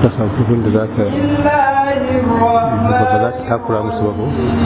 samu da za ka ba za ka takura musu ba ko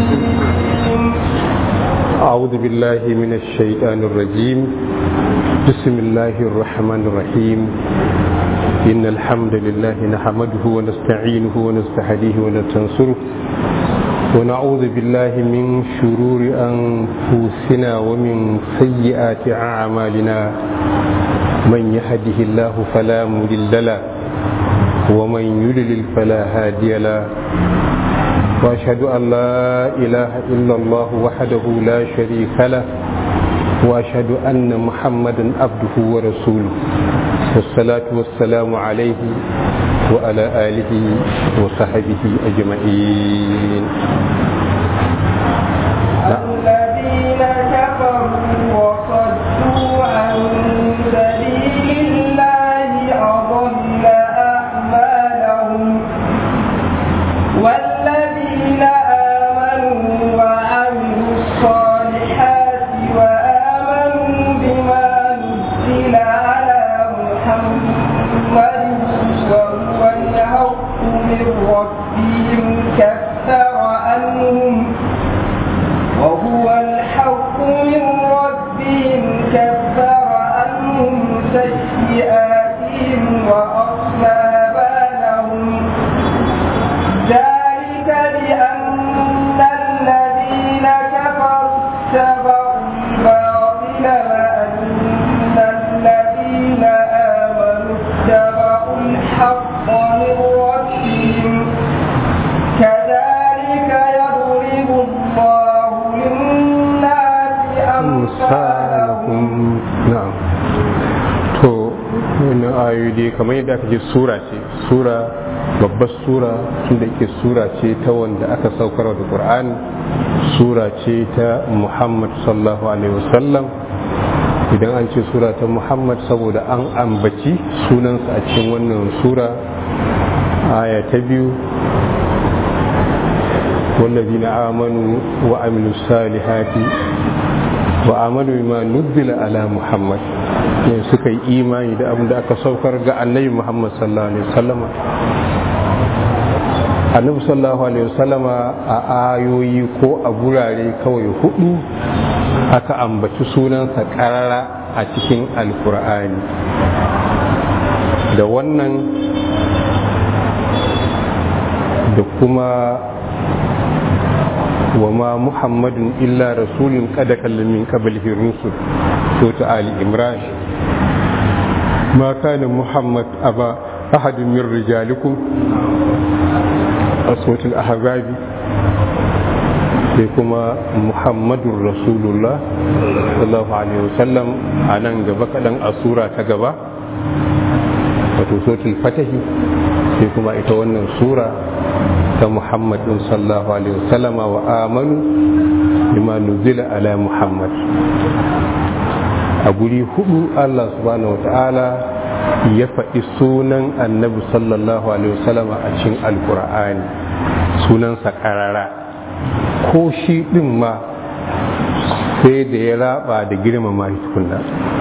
أعوذ بالله من الشيطان الرجيم بسم الله الرحمن الرحيم إن الحمد لله نحمده ونستعينه ونستهديه ونستنصره ونعوذ بالله من شرور أنفسنا ومن سيئات أعمالنا من يهده الله فلا مضل له ومن يضلل فلا هادي له واشهد ان لا اله الا الله وحده لا شريك له واشهد ان محمدا عبده ورسوله والصلاه والسلام عليه وعلى اله وصحبه اجمعين الذين كفروا وصدوا عن سبيل الله أضل أعمالهم والذين آمنوا وعملوا الصالحات وآمنوا بما نزل على محمد وهو الحق من ربهم كفر عنهم وهو الحق من ربهم كفر عنهم سيئاتهم وأصلى بالهم ذلك بأن الذين كفروا اتبعوا الباطل وأن الذين آمنوا اتبعوا الحق من ربهم كذلك يضرب الله للناس أمثالهم misalahum na'am to wannan ayoyi dai kamar yadda aka ce sura ce sura babbar sura tunda yake sura ce ta wanda aka saukar da qur'ani sura ce ta muhammad sallallahu alaihi wasallam idan an ce sura ta muhammad saboda an ambaci sunansa a cikin wannan sura aya ta biyu والذين آمنوا وعملوا الصالحات وآمنوا بما نزل على محمد ne suka yi imani da abin da aka saukar ga annabi Muhammad sallallahu alaihi wasallama annabi sallallahu alaihi wasallama a ayoyi ko a gurare kawai hudu aka ambaci sunansa karara a cikin alkur'ani da wannan da kuma وما محمد إلا رسول قد كلم من قبله الرسل سورة آل عمران ما كان محمد أبا أحد من رجالكم أصوات الأحباب كما محمد رسول الله صلى الله عليه وسلم أنا نجبك أن أسورة تجبا وتسورة الفتح كما إتوانا سورة ta muhammadin sallallahu alaihi wasallama wa amanu bima nuzila ala muhammad a guri hudu allah subhanahu wa ta'ala ya faɗi sunan annabi sallallahu alaihi wasallama a cikin alkur'ani sunansa ƙarara ko shi ɗin ma sai da ya raba da girmama shi tukunna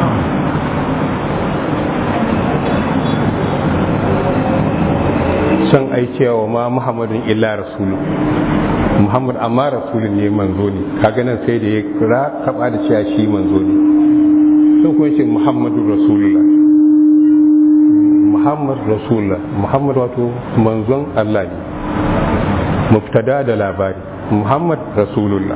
son aikewa ma muhammadin illa rasulu muhammad amma rasulu ne manzo ne kaga nan sai da ya kira kaba da cewa shi manzo ne sun kuma ce muhammadu rasulullah muhammad rasulullah muhammad wato manzon allah ne mubtada da labari muhammad rasulullah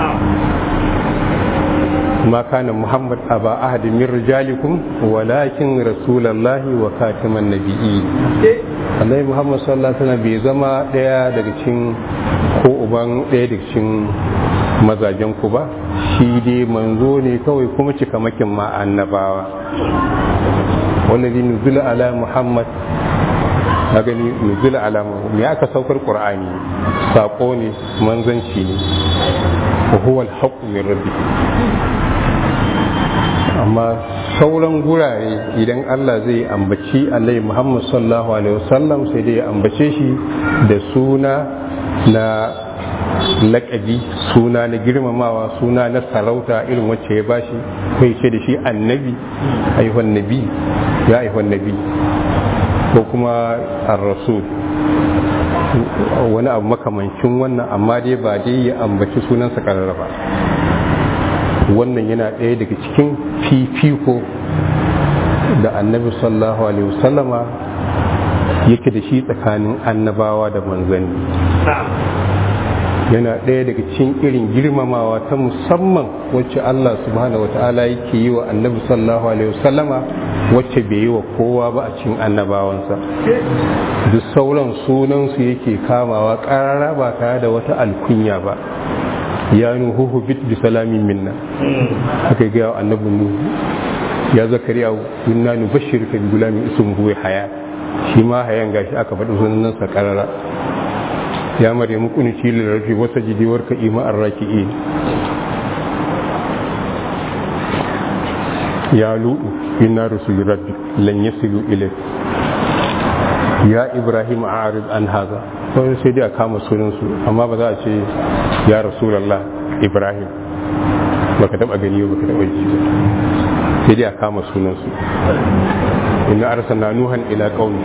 ما كان محمد أبا أحد من رجالكم ولكن رسول الله وخاتم النبيين annabi muhammad sallallahu alaihi wasallam bai zama daya daga cikin ko uban daya daga cikin mazajen ku ba shi dai manzo ne kawai kuma cikamakin ma annabawa wallazi nuzula ala muhammad na gani nuzula ala muhammad me aka saukar qur'ani sako ne manzanci ne wa huwa al-haqqu min rabbih amma sauran gurare idan Allah zai ambaci Annabi Muhammad sallallahu alaihi wasallam sai dai ya ambace shi da suna na laƙabi suna na girmamawa suna na sarauta irin wacce ya bashi kai ce da shi annabi aihon nabi ya aihon nabi ko kuma ar-rasul wani abu makamancin wannan amma dai ba dai ya ambaci sunansa karara ba wannan yana ɗaya daga cikin fifiko da annabi sallallahu alaihi wasallama yake da shi tsakanin annabawa da manzanni yana ɗaya daga cikin irin girmamawa ta musamman wacce Allah subhanahu wata'ala yake yi wa annabi sallallahu alaihi wasallama wacce bai yi wa kowa ba a cikin annabawansa duk sauran sunansu yake kamawa ƙarara ba tare da wata alkunya ba ya nuhu bit bi salamin minna aka ga annabi nuhu ya zakariya inna nubashshiruka bi gulamin ismuhu haya shi ma hayan gashi aka faɗi sunansa ƙarara ya maryamu kunuci lirafi wata jidiwar ka ima arraki'i ya lu'u inna rusul rabbi lan yasilu ilayk ya ibrahim a'rid an haza sai sai dai a kama sunan su amma ba za a ce ya rasulullah ibrahim baka taba gani ba baka taba ji ba sai dai a kama sunan su inna arsalna nuhan ila qaumi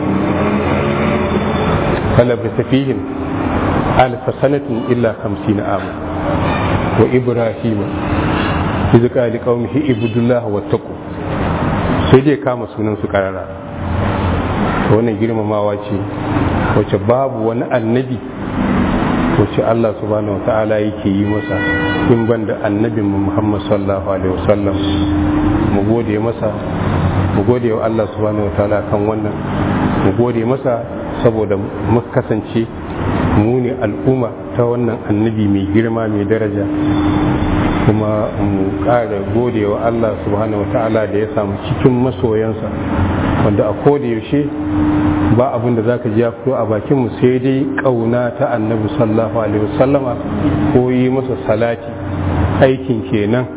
falabta fihim alf sanatin illa 50 ama wa ibrahim إذ قال لقومه اعبدوا الله واتقوا sai dai kama sunan su karara wannan girmamawa ce wacce babu wani annabi wacce Allah subhanahu wata'ala yake yi masa in ban da annabin Muhammad sallallahu alaihi wasallam mu gode masa mu gode wa Allah subhanahu wata'ala kan wannan mu gode masa saboda mu kasance mu ne al'umma ta wannan annabi mai girma mai daraja kuma mu ƙara gode wa Allah subhanahu wa ta'ala da ya samu cikin masoyansa wanda a koda yaushe ba abin da zaka ji ya fito a bakin mu sai dai kauna ta annabi sallallahu alaihi wasallama ko yi masa salati aikin kenan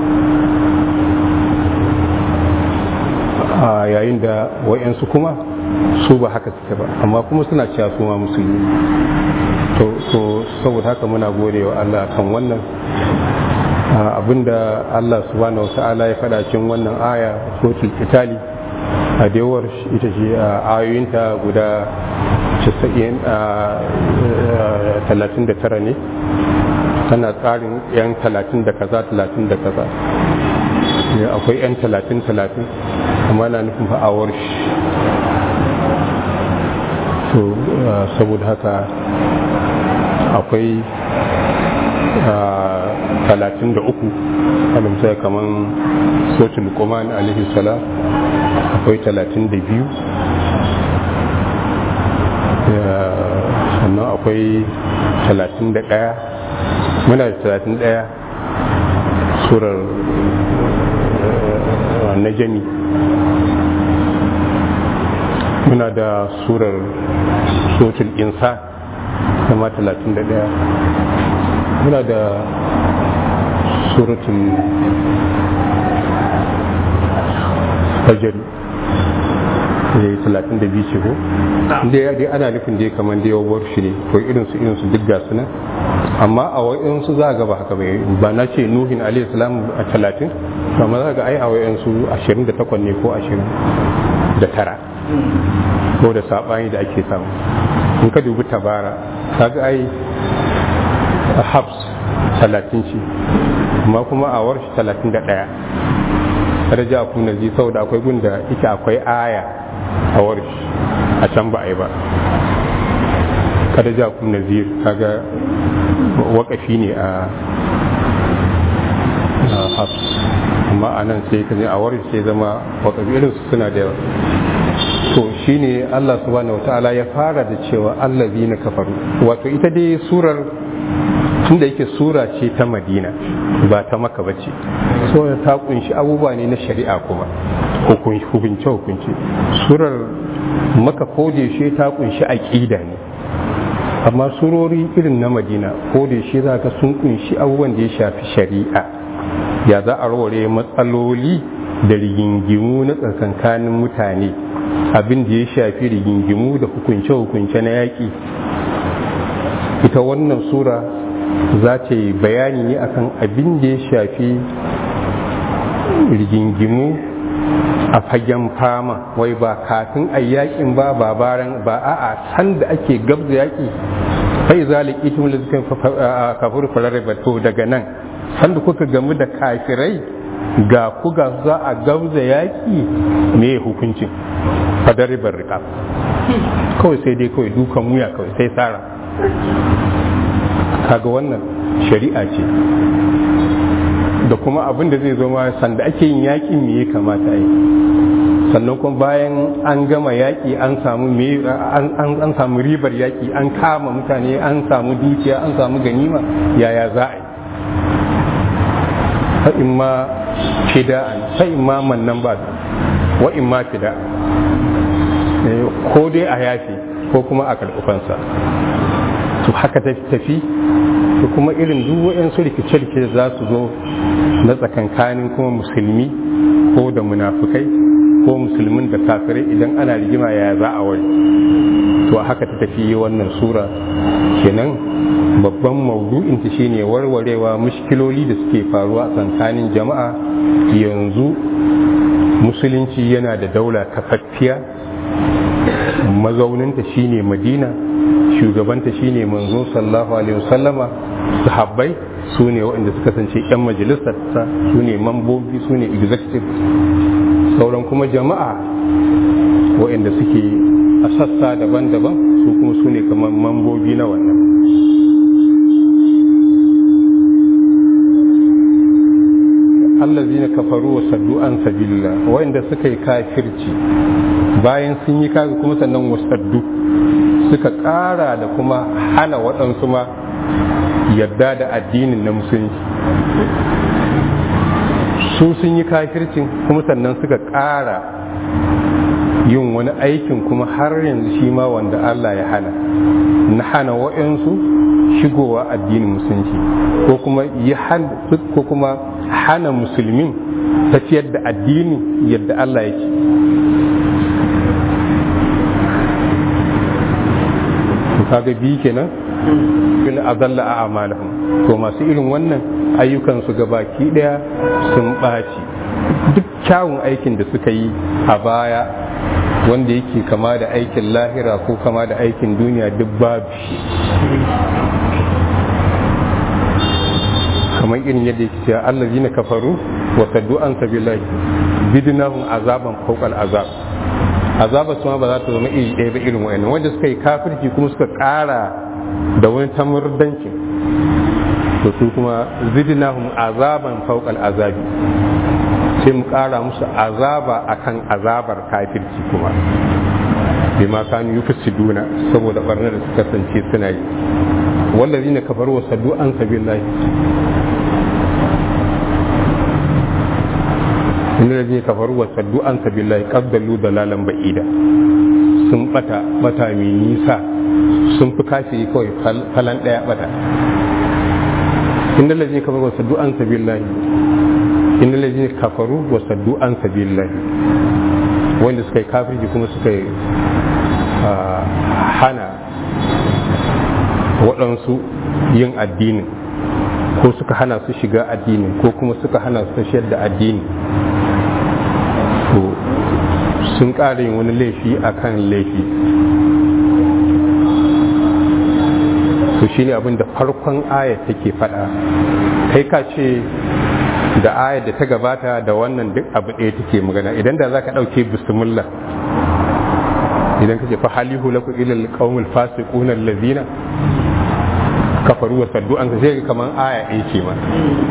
a yayin da wa'yansu kuma su ba haka suke ba amma kuma suna cewa su ma musulmi to saboda haka muna gode wa Allah kan wannan abinda Allah subhanahu wata'ala ya faɗa cikin wannan aya suratul qitali a dewar ita ce ayoyinta guda 39 ne tana tsarin yan 30 da kaza 30 da kaza akwai yan 30 30 amma na nufin fa'awar shi to saboda haka akwai talatin da uku alamsa kamar sotul kuman alaihi salam akwai talatin da biyu sannan akwai talatin da ɗaya muna da talatin ɗaya surar najami muna da surar sotul insa kama talatin da ɗaya muna da suratun fajr ne talatin da biyu ce ko da ya dai ana nufin da ya kamar da yawar shi ne ko irin su irin su duk ga su nan amma a wayan su za ga ba haka bai ba na ce nuhin alayhi salam a talatin amma za ga ai a wayan su ashirin da takwas ne ko ashirin da tara ko da sabani da ake samu in ka dubi tabara ka ga ai habs talatin ce amma kuma a warshi talatin da ɗaya raja ku na ji saboda akwai gunda ita akwai aya a warshi a can ba a yi ba kada ja ku nazir kaga wakafi ne a habs amma a nan sai ka a warshi sai zama wakafi irin su suna da yawa to shine Allah subhanahu wataala ya fara da cewa allazina kafaru wato ita dai surar tunda yake sura ce ta madina ba ta maka bace so ta kunshi abubuwa ne na shari'a kuma hukunce hukunce surar maka kodeshe ta kunshi aƙida ne amma surori irin na madina kodeshe za ka sun kunshi abubuwan da ya shafi shari'a ya za a raware matsaloli da rigingimu na tsakankanin mutane abin da ya shafi rigingimu da hukunce-hukunce na yaƙi ita wannan sura za ta yi bayani ne akan abin da ya shafi rigingimu a fagen fama wai ba kafin a yakin ba ba baran ba a'a san da ake gabza yaki fai zalik itum lizikin kafur fararraba to daga nan sanda kuka gamu da kafirai ga ku ga za a gabza yaki me hukuncin fadarribar riƙa kawai sai dai kawai dukan wuya kawai sai tsara kaga wannan shari'a ce da kuma abin da zai zama sanda ake yin yaƙi me ya kamata yi sannan kuma bayan an gama yaƙi an samu an samu ribar yaƙi an kama mutane an samu dukiya an samu ganima yaya za a yi fa'in ma fida'an fa'in ma mannan ba wa in ma fida ko dai a yafi ko kuma a karɓufansa to haka ta tafi da kuma irin duk waɗansu rikice-rikice za su zo na tsakankanin kuma musulmi ko da munafukai ko musulmin da kafirai idan ana rigima ya za a wari to haka ta tafi wannan sura kenan babban maudu'in ta shine warwarewa mushkiloli da suke faruwa a tsakanin jama'a yanzu musulunci yana da daula kafaffiya mazauninta shine madina shugabanta shine manzo sallallahu alaihi wasallama sahabbai su ne waɗanda suka kasance 'yan majalisarsa su ne mambobi su ne executive sauran kuma jama'a waɗanda suke a sassa daban-daban su kuma su ne kamar mambobi na wannan allazina kafaru wa saddu an sabilillah waɗanda suka yi kafirci bayan sun yi kaga kuma sannan wasaddu suka ƙara da kuma hana waɗansu ma yadda da addinin na musulunci su sun yi kafircin kuma sannan suka ƙara yin wani aikin kuma har yanzu shi ma wanda Allah ya hana na hana waɗansu shigowa addinin musulunci ko kuma ko kuma hana musulmin tafiyar da addini yadda Allah yake kaga biyu kenan bil azalla a amalahum to masu irin wannan ayyukan su baki daya sun ɓaci duk kyawun aikin da suka yi a baya wanda yake kama da aikin lahira ko kama da aikin duniya duk babu shi kamar irin yadda yake cewa allazina kafaru wa saddu an sabilillahi bidnahum azaban fawqal azab azaba su ma ba za ta zama iri ɗaya ba irin wayannan wanda suka yi kafirci kuma suka ƙara da wani tamurdancin to su kuma zidnahum azaban fawqal azabi sai mu ƙara musu azaba akan azabar kafirci kuma bima kanu yufsiduna saboda barnar da suka kasance suna yi wallazina kafaru wa saddu an sabilillahi inda da zai kafaru wa saddu an sabilillahi qaddalu dalalan ba'ida sun bata bata mai nisa sun fi kashi kawai falan daya bata inda da zai kafaru wa saddu an sabilillahi inda da zai kafaru wa saddu an sabilillahi wanda suka yi kafirci kuma suka yi hana waɗansu yin addinin ko suka hana su shiga addinin ko kuma suka hana su tashiyar da addini to sun ƙara yin wani laifi a kan laifi to shi ne abin da farkon ayat take faɗa kai ka ce da ayat da ta gabata da wannan duk abu ɗaya take magana idan da za ka ɗauke bismillah idan ka ce fa halihu lakum ila alqawmil fasiqun allazina kafaru wa saddu an sai kaman aya ɗaya ce ma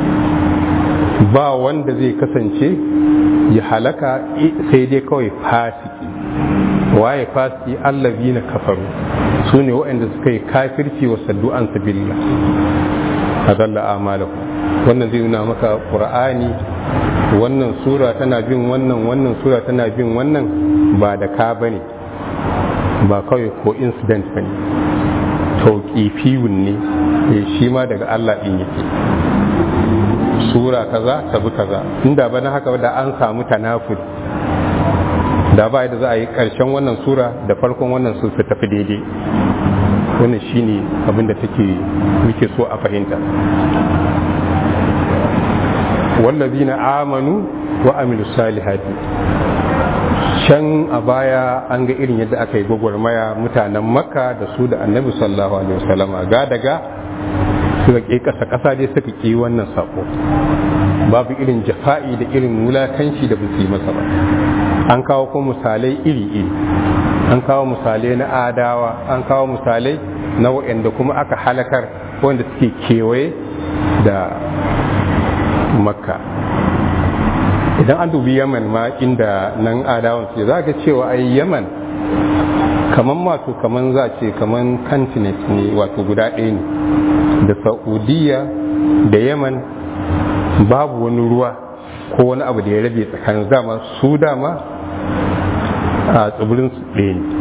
ba wanda zai kasance ya halaka sai dai kawai fasiki waye fasiki allazina kafaru su ne waɗanda suka yi kafirci wa saddu an sabilillah adalla amalahu wannan zai nuna maka qur'ani wannan sura tana bin wannan wannan sura tana bin wannan ba da ka bane ba kawai ko incident ba ne tauƙifiyun ne shi ma daga Allah ɗin yake sura kaza tabi kaza inda ba na haka da an samu tanafud da ba da za a yi ƙarshen wannan sura da farkon wannan su su tafi daidai wannan shine abin da take muke so a fahimta wallazina amanu wa amilu salihati can a baya an ga irin yadda aka yi gwagwarmaya mutanen makka da su da annabi sallallahu alaihi wasallam ga daga suka ƙi ƙasa ƙasa dai suka ƙi wannan sako babu irin jafa'i da irin wulakanci da busi masa ba an kawo ko misalai iri-iri an kawo misalai na adawa an kawo misalai na waɗanda kuma aka halakar wanda suke kewaye da makka idan an dubi yaman ma inda nan adawan su za ka cewa ai yaman kaman wato kaman za ce kaman continent ne wato guda ɗaya ne da saudiya da yaman babu wani ruwa ko wani abu da ya rabe tsakanin dama su dama a tsibirin su ɗaya ne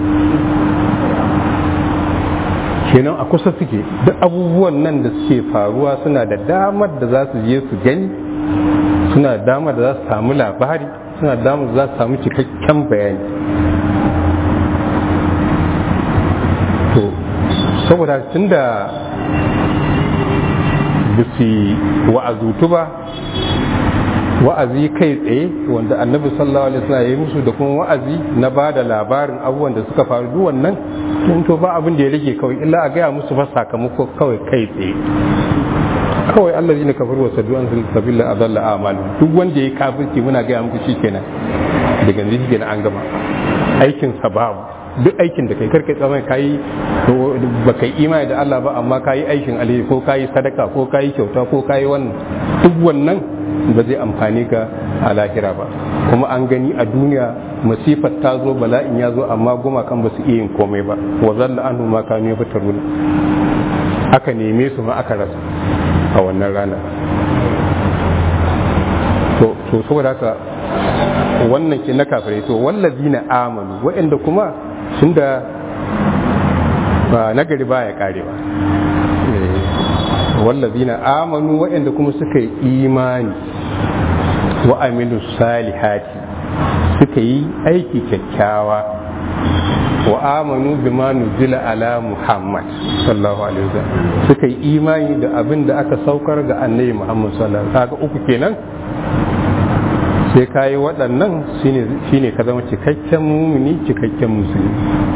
kenan a kusa suke duk abubuwan nan da suke faruwa suna da damar da za su je su gani suna da damar da za su samu labari suna da damar da za su samu cikakken bayani to saboda tun da bisi wa'azutu ba wa'azi kai tsaye wanda annabi sallallahu alaihi wasallam ya yi musu da kuma wa'azi na ba da labarin abubuwan da suka faru duk wannan tun to ba abin da ya rage kawai illa a gaya musu fa sakamako kawai kai tsaye kawai Allah ne kafir wa sadu an sabila adalla amal duk wanda ya kafirci muna gaya muku shikenan daga yanzu shikenan an gama aikin sa babu duk aikin da kai karkai tsamai kayi ba kai imani da Allah ba amma kayi aikin alheri ko kayi sadaka ko kayi kyauta ko kayi wannan duk wannan ba zai amfani ka a lahira ba kuma an gani a duniya masifar ta zo bala'in ya zo amma gumakan ba su iya yin komai ba wa zalla anhu ma kanu yafatarun aka neme su ma aka rasa a wannan rana to to saboda haka wannan ke na kafirai to wallazina amanu waɗanda kuma sun da ba nagari ba ya kare ba wallazina amanu waɗanda kuma suka yi imani wa amilu salihati suka yi aiki kyakkyawa wa amanu bima nuzila ala muhammad sallallahu alaihi wasallam suka yi imani da abin da aka saukar ga annabi muhammad sallallahu alaihi wasallam uku kenan sai ka yi waɗannan shine ka zama cikakken mumini cikakken musulmi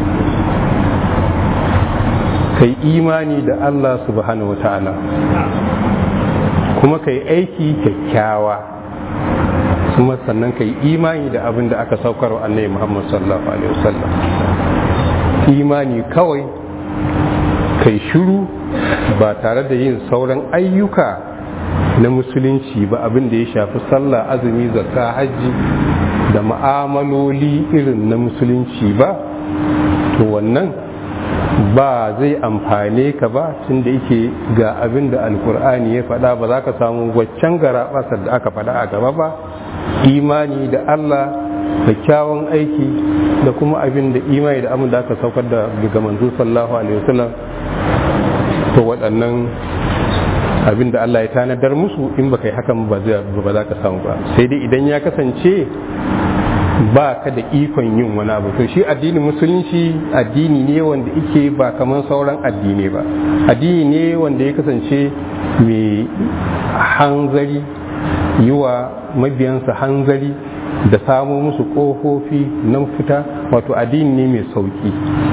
ka yi imani da Allah subhanahu wa ta'ala kuma ka yi aiki kyakkyawa kuma sannan ka yi imani da abin da aka saukar wa annabi Muhammad sallallahu alaihi wasallam imani kawai kai shiru ba tare da yin sauran ayyuka na musulunci ba abin da ya shafi sallah azumi zakka hajji da ma'amaloli irin na musulunci ba to wannan ba zai amfane ka ba tun da yake ga abin da alkur'ani ya faɗa ba za ka samu waccan gara da aka faɗa a gaba ba imani da allah da kyawun aiki da kuma abin da imani da abin da aka saukar da daga manzo sallallahu alaihi wasallam to waɗannan abin da Allah ya tanadar musu in baka yi hakan ba za ka samu ba sai dai idan ya kasance ba ka da ikon yin wani abu to shi addinin musulunci addini ne wanda ike ba kamar sauran addini ba addini ne wanda ya kasance mai hanzari yi wa mabiyansa hanzari da samo musu ƙofofi na fita wato addini ne mai sauki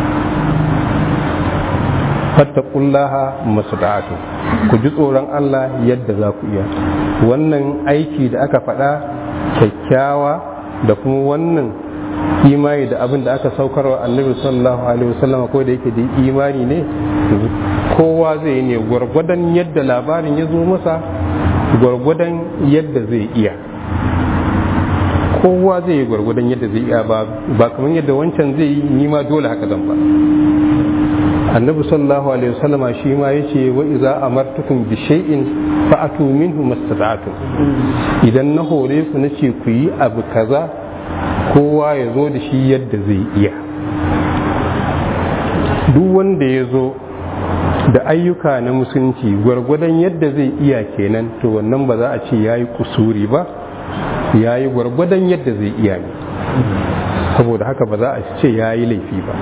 fattakullaha masuda'atu ku ji tsoron Allah yadda za ku iya wannan aiki da aka faɗa kyakkyawa da kuma wannan imani da abin da aka saukar wa annabi sallallahu alaihi wasallam ko da yake da imani ne kowa zai ne gwargwadon yadda labarin ya zo masa gwargwadon yadda zai iya kowa zai yi gwargwadon yadda zai iya ba kamar yadda wancan zai yi nima dole haka zan ba annabi sallallahu alaihi wasallama shi ma yace wa iza amartukum bi shay'in fa'atu minhu mastata'tum idan na hore ku nace ku yi abu kaza kowa ya zo da shi yadda zai iya duk wanda ya zo da ayyuka na musulunci gwargwadon yadda zai iya kenan to wannan ba za a ce ya yi kusuri ba ya yi gwargwadon yadda zai iya ne saboda haka ba za a ce ya yi laifi ba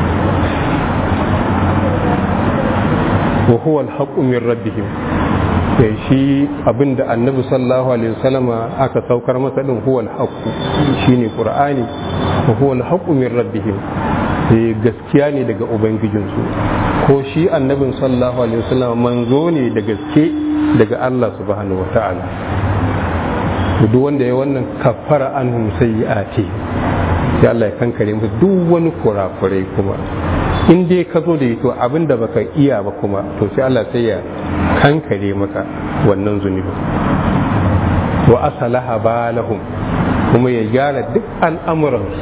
wa huwa alhaqqu min rabbihim da shi abinda annabi sallallahu alaihi wasallama aka saukar masa din huwal haqqu shine qur'ani wa huwal haqqu min rabbihim eh gaskiya ne daga ubangijinsu ko shi annabin sallallahu alaihi wasallama manzo ne da gaske daga Allah subhanahu wata'ala duk wanda ya wannan kafara anhum sayyi'ati sai Allah ya kankare musu duk wani kurakurai kuma in dai ka zo da ito abin da baka iya ba kuma to sai Allah sai ya kankare maka wannan zunubi wa asalaha balahum kuma ya gyara duk al'amuransu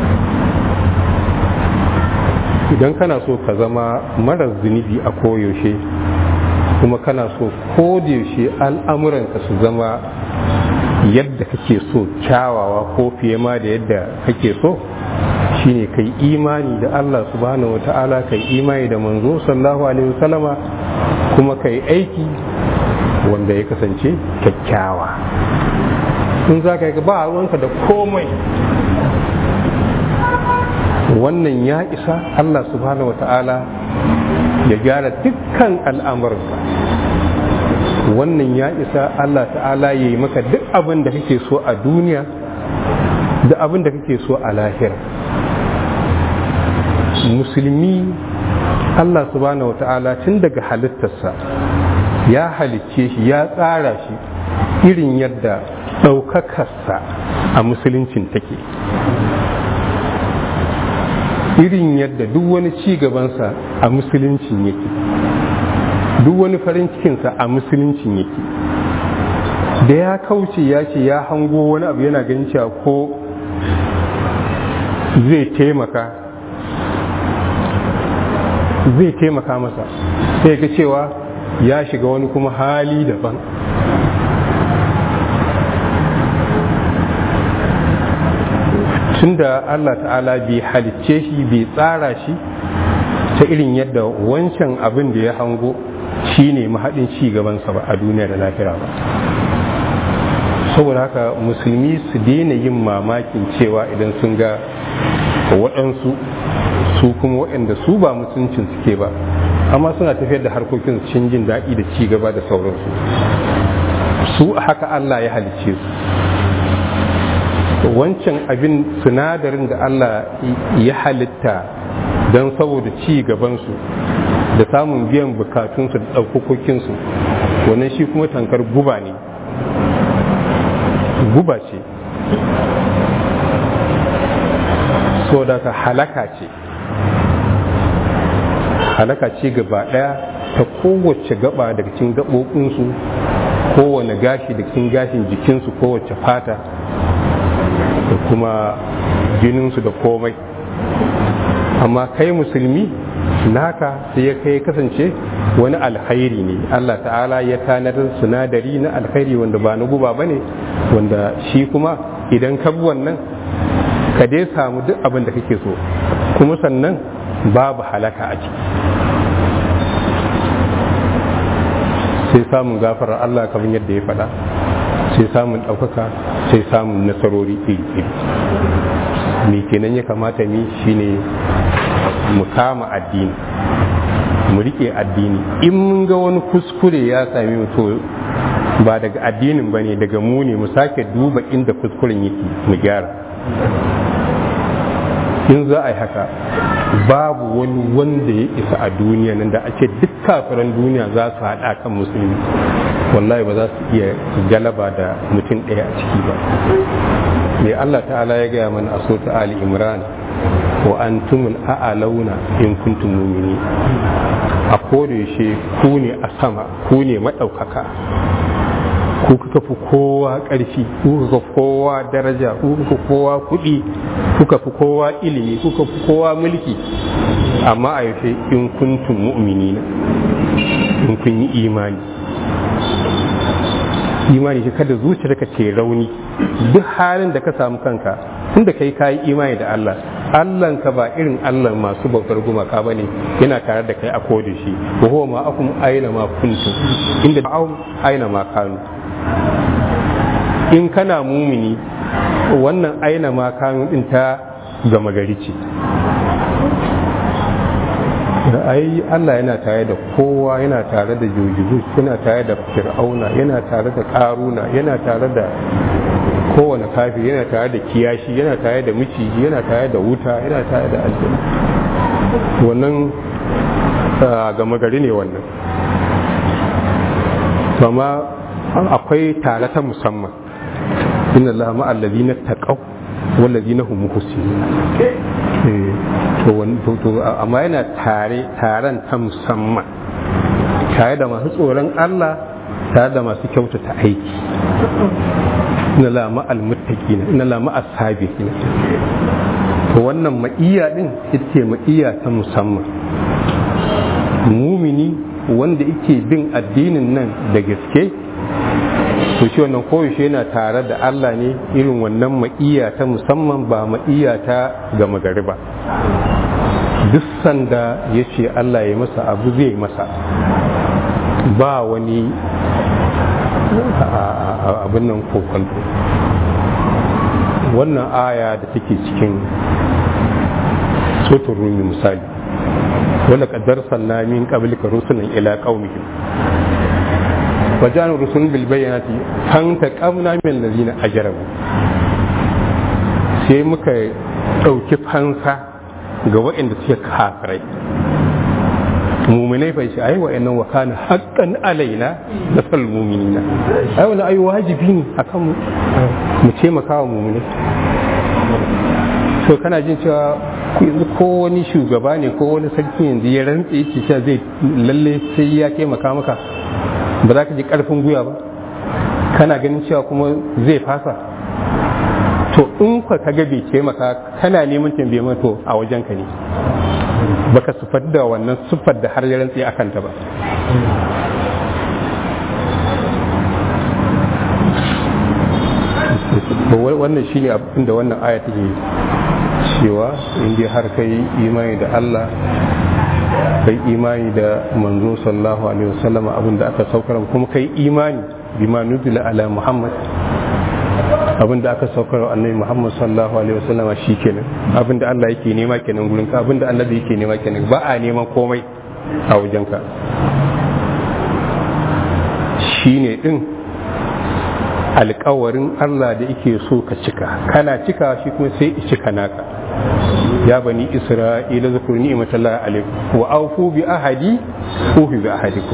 idan kana so ka zama marar zunubi a koyaushe kuma kana so yaushe al'amuranka su zama yadda kake so kyawawa ko fiye ma da yadda kake so shine kai imani da Allah subhanahu wata'ala kai imani da manzo sallallahu alaihi wasallama kuma kai aiki wanda ya kasance kyakkyawa in za ka yi ba ruwanka da komai wannan ya isa Allah subhanahu wata'ala ya gyara dukkan al'amuranka wannan ya isa Allah ta'ala ya yi maka duk abin da kake so a duniya da abin da kake so a lahira musulmi Allah subhanahu wa ta'ala tun daga halittarsa ya halicce shi ya tsara shi irin yadda ɗaukakarsa a musuluncin take irin yadda duk wani ci gabansa a musuluncin yake duk wani farin cikinsa a musuluncin yake da ya kauce ya ce ya hango wani abu yana ganin cewa ko zai taimaka zai taimaka masa sai ga cewa ya shiga wani kuma hali daban tunda Allah ta'ala bai halicce shi bai tsara shi ta irin yadda wancan abin da ya hango shi ne mahaɗin ci gabansa ba a duniya da lafiya ba saboda haka musulmi su daina yin mamakin cewa idan sun ga waɗansu su kuma waɗanda su ba mutuncin suke ba amma suna tafiyar da harkokin cikin jin daɗi da ci gaba da sauransu su haka Allah ya halicce su wancan abin sinadarin da Allah ya halitta don saboda ci gabansu da samun biyan bukatunsu da ɗaukakokinsu wannan shi kuma tankar guba ne guba ce so da ka halaka ce halaka ce gaba ɗaya ta kowace gaba daga cikin gaɓoɓinsu kowane gashi da cikin gashin jikinsu kowace fata da kuma jininsu da komai amma kai musulmi naka sai ya kai kasance wani alkhairi ne Allah ta'ala ya tanadar sinadari na alkhairi wanda ba na guba ba ne wanda shi kuma idan ka bi wannan ka dai samu duk abin da kake so kuma sannan babu halaka a ciki sai samun gafarar Allah kamar yadda ya faɗa sai samun ɗaukaka sai samun nasarori iri-iri me kenan ya kamata ni shine mu kama addini mu rike addini in mun ga wani kuskure ya sami mu to ba daga addinin ba ne daga mu ne mu sake duba inda kuskuren yake mu gyara in za a yi haka babu wani wanda ya isa a duniya nan da ake duk kafiran duniya za su haɗa kan musulmi wallahi ba za su iya galaba da mutum ɗaya a ciki ba mai Allah ta'ala ya gaya mana a sota Ali Imran wa antumul a'launa in kuntum mu'minin a kodayaushe ku ne a sama ku ne maɗaukaka ku kuka fi kowa ƙarfi ku kuka fi kowa daraja ku kuka fi kowa kuɗi kuka fi kowa ilimi kuka fi kowa mulki amma a yaushe in kuntum mu'minina in kun yi imani imani shi kada zuciyarka ce rauni duk halin da ka samu kanka tunda kai kayi imani da Allah Allahn ka ba irin Allah masu bautar gumaka ba ne yana tare da kai a koda shi wa huwa ma akum aina ma kuntum inda ba'um aina ma kanu in kana mumini wannan aina ma kanu din ta gama gari ce ai Allah yana tare da kowa yana tare da jojibu yana tare da fir'auna yana tare da karuna yana tare da kowane kafi yana tare da kiyashi yana tare da miciji yana tare da wuta yana tare da aljanna wannan gama gari ne wannan amma akwai tare ta musamman inna Allah ma'al ladina taqaw wal ladina hum muhsinun to to amma yana tare taron ta musamman tare da masu tsoron Allah tare da masu kyautata aiki inna la ma'al muttaqina inna la ma'as sabiqin to wannan ma'iya din ita ma'iya ta musamman mumini wanda yake bin addinin nan da gaske to shi wannan koyaushe yana tare da Allah ne irin wannan ma'iya ta musamman ba ma'iya ta gama gari ba duk sanda ya ce Allah ya masa abu zai masa ba wani abin nan kokonto wannan aya da take cikin sotun rumi misali wala kaddar sanna min qablika rusulan ila qaumihim وجاءوا الرسل بالبينات فانتقمنا من الذين أجرموا sai muka ɗauki fansa ga waɗanda suke kafirai muminai bai shi ai wa'annan wa kana haqqan alaina da sal muminina ai wannan ai wajibi ne akan mu mu taimaka wa muminai so kana jin cewa yanzu ko wani shugaba ne ko wani sarki yanzu ya rantse yake cewa zai lalle sai ya taimaka maka ba za ka ji karfin gwiwa ba kana ganin cewa kuma zai fasa to in ka kaga bai taimaka kana neman tambaye to a wajen ka ne baka sufar da wannan sufar da har ya rantse akan ta ba wannan shine abin da wannan aya take cewa inda har kai imani da Allah kai imani da manzo sallallahu alaihi wasallam abin da aka saukar kuma kai imani bima nuzila ala muhammad abin da aka saukar annabi muhammad sallallahu alaihi wasallam shikenan abin da Allah yake nema kenan gurin ka abin da annabi yake nema kenan ba a neman komai a wajen ka shine din alkawarin Allah da yake so ka cika kana cika shi kuma sai ya cika naka ya bani isra'ila zakur ni'matallahi alaikum wa awfu bi ahadi ufi bi ahadikum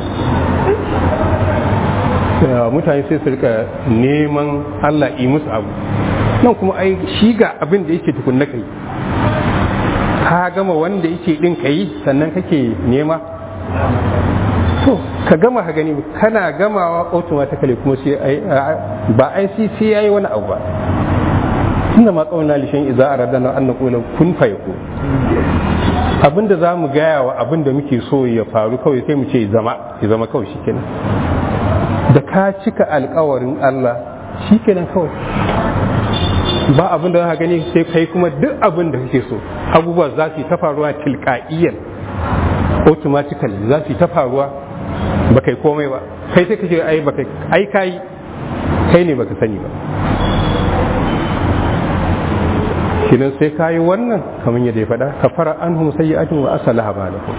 mutane sai su rika neman Allah yi musu abu nan kuma ai shi ga abin da yake tukunna kai ka gama wanda yake din kai sannan kake nema to ka gama ka gani kana gamawa automatically kuma sai ba ai sai yayi wani abu ba inda ma kauna lishin iza a radana an naƙulan kun faiku abinda za mu gaya wa abinda muke so ya faru kawai sai mu ce zama ya zama kawai shi kenan da ka cika alkawarin Allah shi kenan kawai ba abin da za gani sai kai kuma duk abin da kake so abubuwa za su yi ta faruwa tilka'iyyar automatically za su yi ta faruwa ba kai komai ba kai sai kace ai ba kai ai kai kai ne baka sani ba kinan sai ka yi wannan kamar yadda ya faɗa ka fara an hum sayyi'atin wa asalaha balakum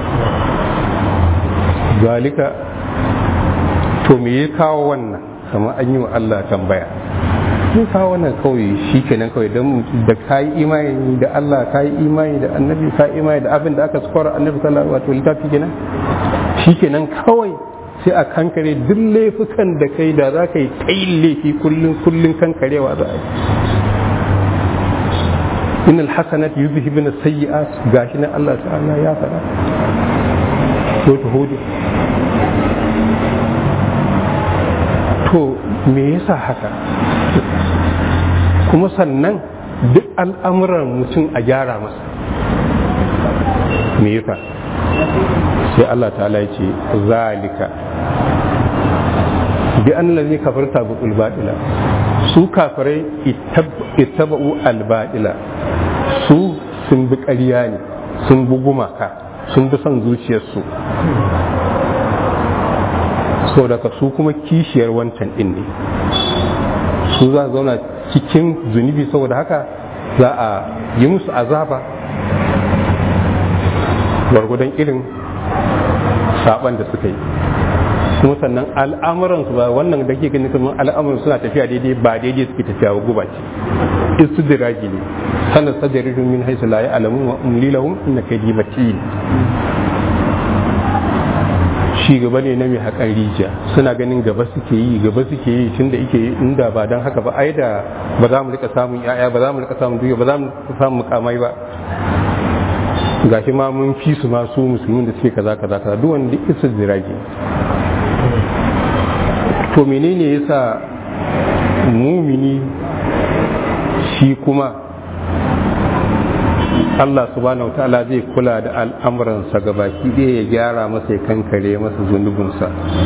zalika to me ya kawo wannan kamar an yi wa Allah tambaya ya kawo wannan kawai shi kenan kawai don da ka yi imani da Allah ka yi imani da annabi ka yi imani da abin da aka skwara annabi sallallahu alaihi wato littafi kenan shi kenan kawai sai a kankare duk laifukan da kai da za ka yi tsayin laifi kullum kullum kankarewa za a yi in alhasanat yuzhibun as-sayyi'at gashi na Allah ta'ala ya faɗa to to hudu to me yasa haka kuma sannan duk al'amuran mutum a gyara masa me yasa sai Allah ta'ala ya ce zalika bi an lalzi kafarta bi ulbaɗila su kafirai ittaba'u albadila su sun bi ƙarya ne sun bi gumaka sun bi son zuciyarsu so daga su kuma kishiyar wancan ɗin ne su za a zauna cikin zunubi saboda haka za a yi musu azaba gwargwadon irin saban da suka yi kuma sannan al'amuransu ba wannan da ke gani kamar al'amuran suna tafiya daidai ba daidai suke tafiya ba guba ce istidraji ne sanar sajarihin min haisu la ya alamun wa umli lahum inna kaydi matin shi gaba ne na mai haƙan rijiya suna ganin gaba suke yi gaba suke yi tunda yake inda ba don haka ba ai da ba za mu rika samun yaya ba za mu rika samun duya ba za mu samun mukamai ba gashi ma mun fi su ma su musulmin da suke kaza kaza kaza duk wanda isa zirage to menene yasa mumini shi kuma Allah subhanahu ta'ala zai kula da al'amuransa ga baki ɗaya ya gyara masa ya kankare masa zunubinsa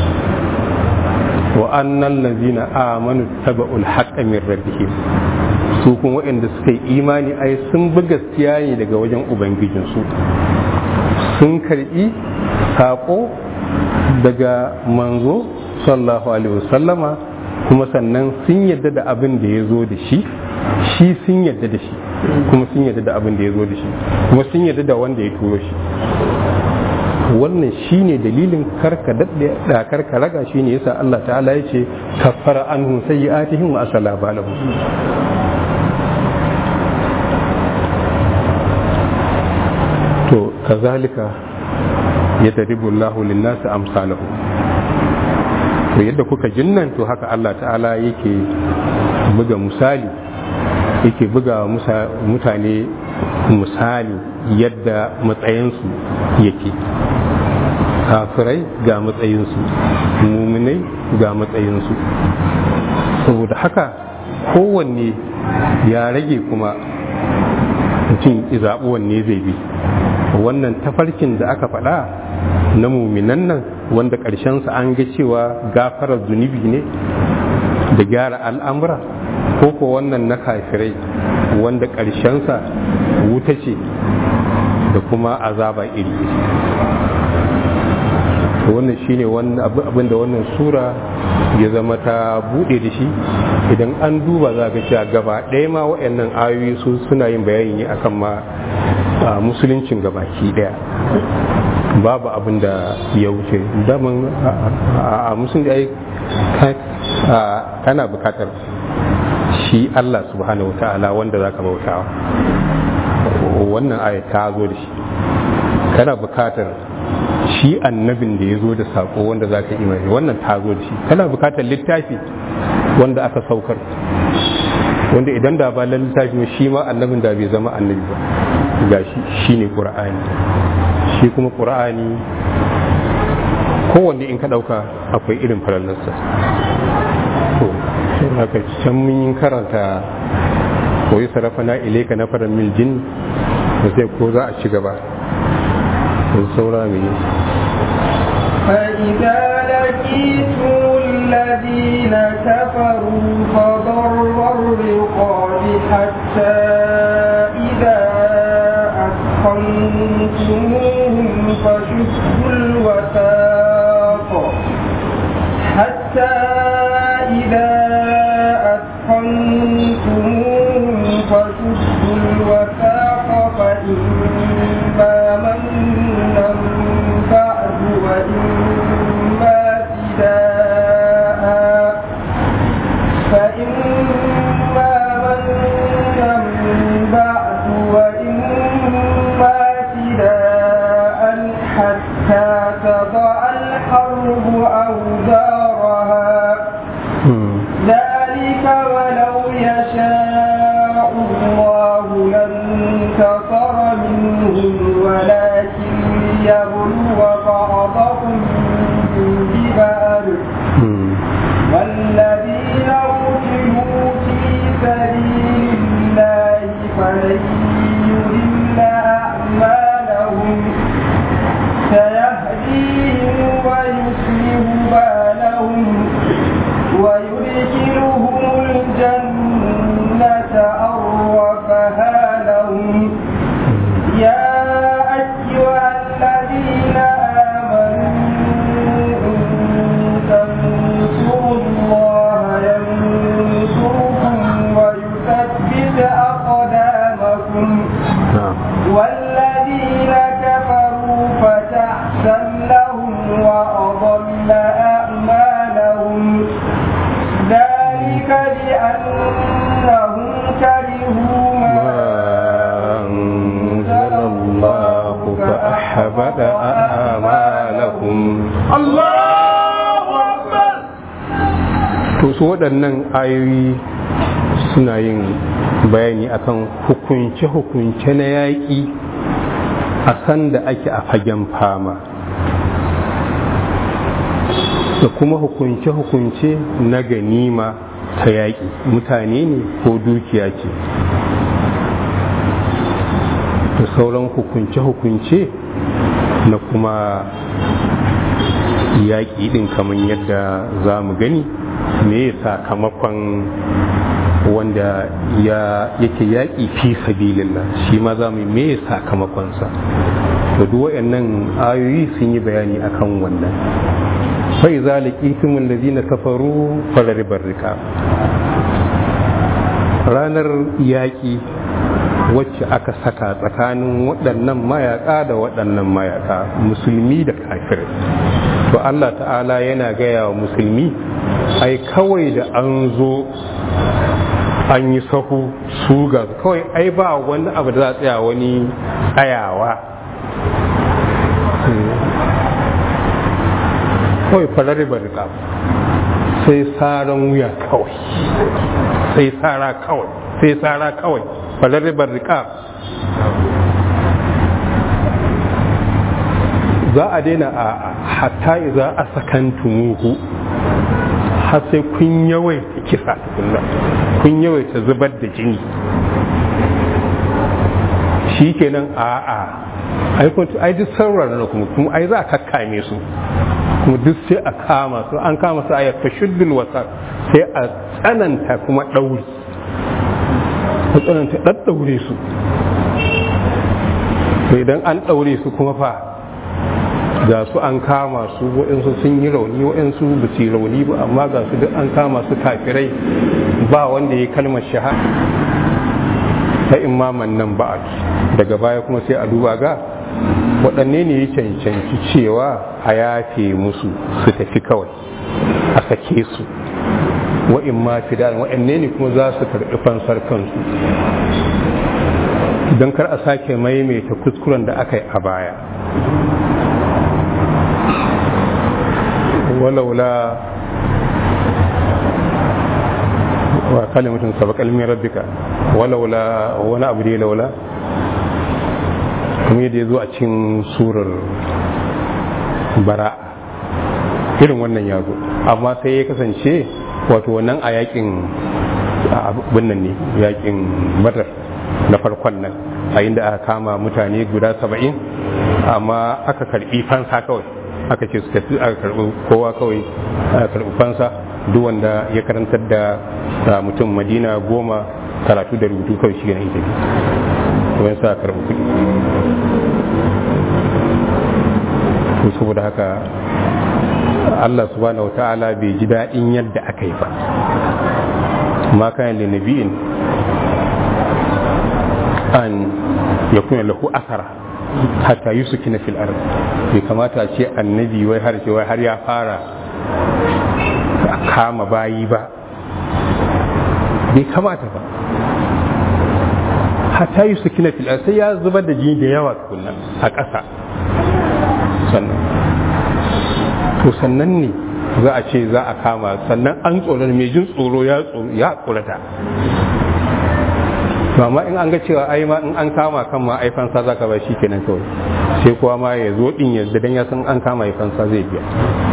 wa annan lazina amanu taba'ul haqqa min rabbihim su kuma waɗanda suka yi imani ai sun bi gaskiya ne daga wajen ubangijinsu sun karɓi saƙo daga manzo sallallahu alaihi wasallama kuma sannan sun yadda da abin da ya zo da shi shi sun yadda da shi kuma sun yadda da abin da ya zo da shi kuma sun yadda da wanda ya turo shi wannan shine dalilin karka daɗe da karka raga shine yasa Allah ta'ala ya ce kaffara anhum sayyi'atihim wa asala balahum to kazalika yadribu Allahu lin-nasi amsalahu to yadda kuka jinnan to haka Allah ta'ala yake buga misali yake buga mutane misali yadda matsayinsu yake kafirai ga matsayinsu muminai ga matsayinsu saboda haka kowanne ya rage kuma mutum zaɓi wanne zai bi wannan tafarkin da aka faɗa na muminan nan wanda ƙarshensa an ga cewa gafarar zunubi ne da gyara al'amura ko ko wannan na kafirai wanda ƙarshensa wuta ce da kuma azaba iri wannan shine abin da wannan sura ya zama ta buɗe da shi idan an duba za ga cewa gaba ɗaya ma waɗannan ayoyi su suna yin bayani ne akan ma musuluncin gabaki ɗaya babu abin da ya wuce daman a musulunci kana bukatar shi Allah subhanahu wa ta'ala wanda za ka bautawa wannan aya ta zo da shi kana bukatar shi annabin da ya zo da sako wanda za ka imani wannan ta zo da shi kana bukatar littafi wanda aka saukar wanda idan da ba littafi shi ma annabin da bai zama annabi ba gashi shine qur'ani shi kuma qur'ani kowanne in ka dauka akwai irin falalarsa to sai haka can mun yi karanta koyi sarafana ilaika na faran mil jin da sai ko za a ci gaba da saura mai فإذا لقيتم الذين كفروا فضر الرقاب حتى إذا أثخنتموهم فشدوا الوثاق حتى إذا أثخنتموهم فشدوا الوثاق فإما منا بعد وإما فداء فإما منا بعد وإما فداء حتى تضع الحرب أوزارها ذلك ولو يشاء الله لانتصر منهم ولكن ليبلو بعضهم ببعض والذين قتلوا في سبيل الله فلن يضل أعمالهم سيهديهم ويصلح بالهم ويدخلهم الجنة أرفها لهم يا أيها الذين آمنوا إن تنصروا الله ينصركم ويثبت أقدامكم والذين كفروا فتحسن لهم ما أنزل الله فأحبط أعمالهم Allahu Akbar to su waɗannan ayoyi suna yin bayani akan hukunce-hukunce na yaƙi a sanda ake a fagen fama da kuma hukunce-hukunce na ganima ta yaƙi mutane ne ko dukiya ce da sauran hukunce-hukunce na kuma yaƙi ɗin kamar yadda za mu gani me sakamakon wanda ya yake yaƙi fi sabilillah shi ma za mu yi me sakamakonsa da duk waɗannan ayoyi sun yi bayani akan wannan fai za laƙitum allazina kafaru falaribar rika ranar yaƙi wacce aka saka tsakanin waɗannan mayaƙa da waɗannan mayaƙa musulmi da kafirai to Allah ta'ala yana gaya wa musulmi ai kawai da an zo an yi sahu su ga kawai ai ba wani abu da za a tsaya wani tsayawa kawai farar barka sai saran wuya kawai sai tsara kawai sai tsara kawai farar barka za a daina a hatta za a sakantumuhu har sai kun yawaita kisa tukunna kun yawaita zubar da jini shi kenan a a ai kun ai duk saurara na kuma kuma ai za a kakkame su kuma duk sai a kama su an kama su ayat tashuddul wasa sai a tsananta kuma dauri a tsananta daddaure su to idan an daure su kuma fa ga su an kama su waɗansu sun yi rauni waɗansu ba su yi rauni ba amma ga su duk an kama su kafirai ba wanda ya kalmar shahada ta imaman nan ba daga baya kuma sai a duba ga waɗanne ne ya cancanci cewa a yafe musu su tafi kawai a sake su wa'in ma fidan waɗanne ne kuma za su karɓi fansar kansu don kar a sake maimaita kuskuren da aka yi a baya ولولا وكلمة سبق من ربك ولولا wani abu dai laula kuma yadda ya zo a cikin surar bara irin wannan ya zo amma sai ya kasance wato wannan a yakin abin nan ne yakin badar na farkon nan a inda aka kama mutane guda saba'in amma aka karbi fansa kawai aka ce suka fi aka karbi kowa kawai aka karbi fansa duk wanda ya karantar da mutum madina goma karatu da rubutu kawai shi ganin ita to yan sa karbi kuɗi to saboda haka Allah subhanahu wata'ala bai ji daɗin yadda aka yi ba ma kayan da nabi'in an ya kuna lahu asara hatta yi su kina fil ard bai kamata ce annabi wai har ce wai har ya fara kama bayi ba bai kamata ba hatta yi su kina fil ard sai ya zubar da jini da yawa tukunna a ƙasa sannan to sannan ne za a ce za a kama sannan an tsoron mai jin tsoro ya tsorata to amma in an ga cewa ai ma in an kama kan ma ai fansa za ka ba shi kenan kawai sai kuwa ma ya zo din yadda dan ya san an kama ai fansa zai biya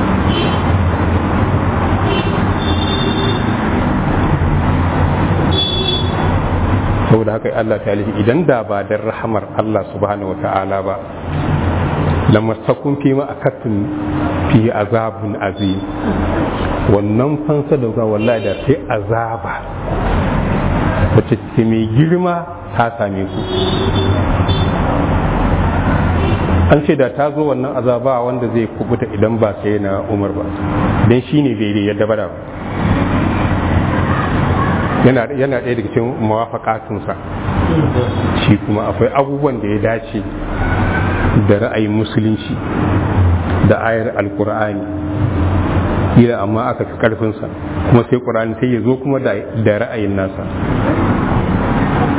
saboda haka Allah ta idan da ba dan rahamar Allah subhanahu wata'ala ba lamastakun fi ma akattun fi azabun azim wannan fansa da wallahi da sai azaba wacce ce mai girma ta same ku an ce da ta zo wannan azaba wanda zai kubuta idan ba sai na umar ba don shi ne daidai yadda bada ba yana ɗaya daga cikin mawafakatunsa shi kuma akwai abubuwan da ya dace da ra'ayin musulunci da ayar alkur'ani kila amma aka fi karfinsa kuma sai ƙur'ani sai ya zo kuma da ra'ayin nasa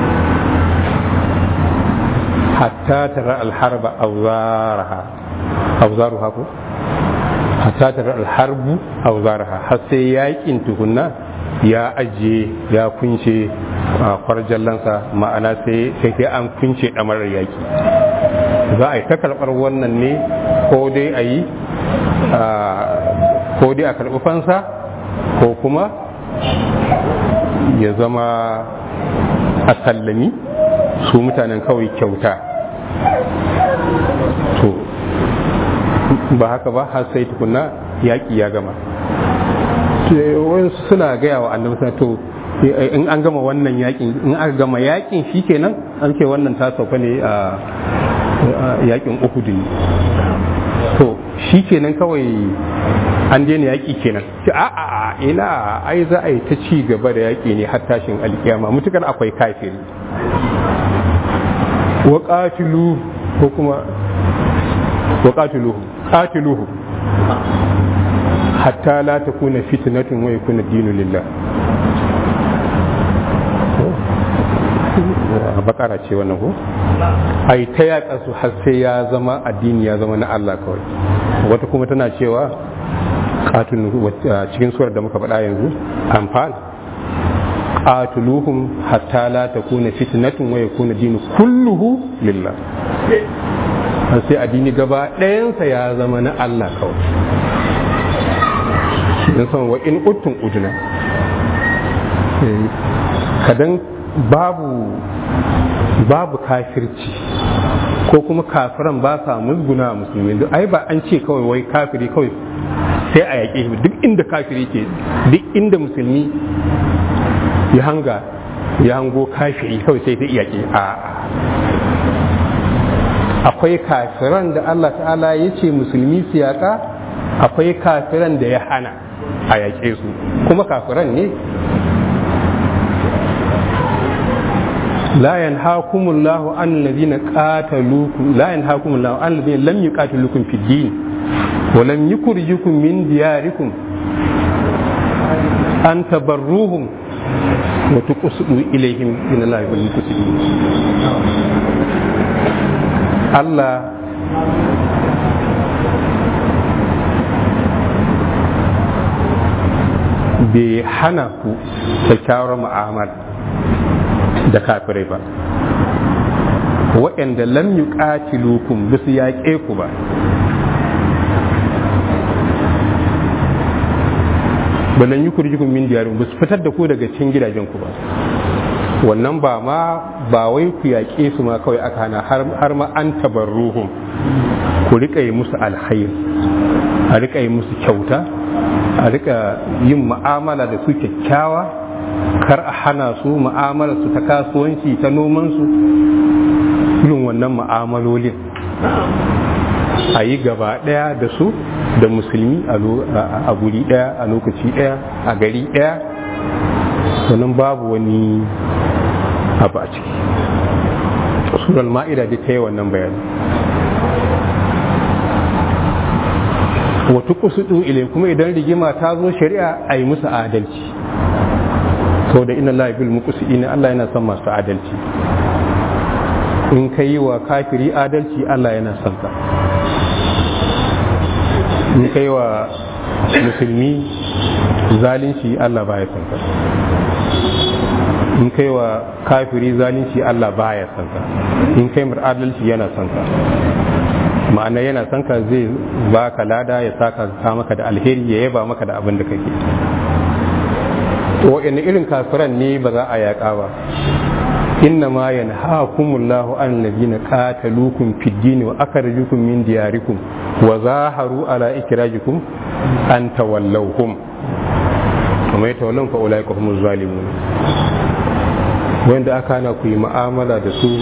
hatta tara alharba auzaraha auzaruha ko hatta tara alharbu auzaraha har sai yakin tukunna ya ajiye ya kunce a kwarjallansa ma'ana sai sai an kunce ɗamarar yaki za a yi ta karɓar wannan ne ko dai a yi ko dai a karɓi fansa ko kuma ya zama a sallami su mutanen kawai kyauta to ba haka ba har sai tukuna yaƙi ya gama wasu suna gaya wa annabi to in an gama wannan yaƙin in aka gama yaƙin shi kenan an ce wannan ta sauka ne a yaƙin uhudu ne to shi kenan kawai an daina yaƙi kenan a a a ina ai za a yi ta ci gaba da yaƙi ne har tashin alkiyama mutukar akwai kafiri wa qatilu ko kuma wa qatiluhu qatiluhu hatta la takuna fitnatun wa yakuna dinu lillah bakara ce wannan ko ai ta yaƙa su har sai ya zama addini ya zama na Allah kawai wata kuma tana cewa katun cikin surar da muka faɗa yanzu amfal qatuluhum hatta la takuna fitnatun wa yakuna dinu kulluhu lillah har sai addini gaba ɗayansa ya zama na Allah kawai in san wa in uttun uduna kadan babu babu kafirci ko kuma kafiran ba sa musguna musulmi duk ai ba an ce kawai wai kafiri kawai sai a yaƙe shi duk inda kafiri ke duk inda musulmi ya hanga ya hango kafiri kawai sai sai yaƙe a akwai kafiran da Allah ta'ala ya ce musulmi su yaƙa akwai kafiran da ya hana a yaƙe su kuma kafiran ne لا ينهاكم الله عن الذين قاتلوكم لا ينهاكم الله عن الذين لم يقاتلوكم في الدين ولم يخرجوكم من دياركم أن تبروهم وتقصدوا إليهم من الله والمقصدين الله bai hana ku kyakkyawar mu'amala da kafirai ba waɗanda lam yuqatilukum ba su yaƙe ku ba balan yi kurjikun min diyarin ba su fitar da ku daga cikin gidajen ku ba wannan ba ma ba wai ku yaƙe su ma kawai aka hana har ma an tabarruhum ku riƙa yi musu alhair a riƙa yi musu kyauta a riƙa yin mu'amala da su kyakkyawa kar a hana su mu'amala su ta kasuwanci ta nomansu irin wannan mu'amalolin a yi gaba ɗaya da su da musulmi a guri ɗaya a lokaci ɗaya a gari ɗaya sannan babu wani abu a ciki surar ma'ida da ta yi wannan bayani wata kusudu ile kuma idan rigima ta zo shari'a a yi musu adalci sau da ina laifin mukusi ina Allah yana son masu adalci in ka yi wa kafiri adalci Allah yana son ka in ka yi wa musulmi zalunci Allah baya son ka in ka yi wa kafiri zalunci Allah baya son ka in ka yi mar adalci yana son ka ma'ana yana son ka zai ba ka lada ya saka ka maka da alheri ya yaba maka da abin da kake wa'in irin kafiran ne ba za a yaƙa ba inna ma yanhaakumullahu an ladina qataluukum fid din wa akhrajukum min diyarikum wa zaharu ala ikrajikum an tawallawhum kuma ya tawallon fa ulaika humuz zalimun wanda aka na ku yi mu'amala da su